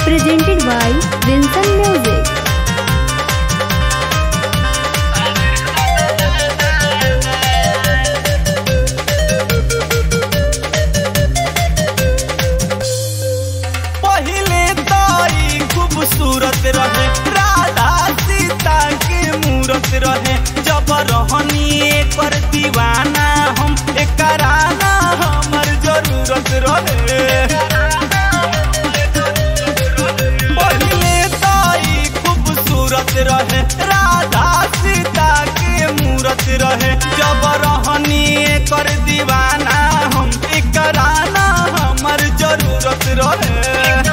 presented by Vincent Music. पहिले ताई खूबसूरत रहे राधा सीता के मूरत रहे जब रहनी कर दीवाना हम एकरा ना हमर जरूरत रहे पहिले ताई खूबसूरत रहे राधा सीता के मूरत रहे जब रहनी कर दीवाना हम एकरा ना हमर जरूरत रहे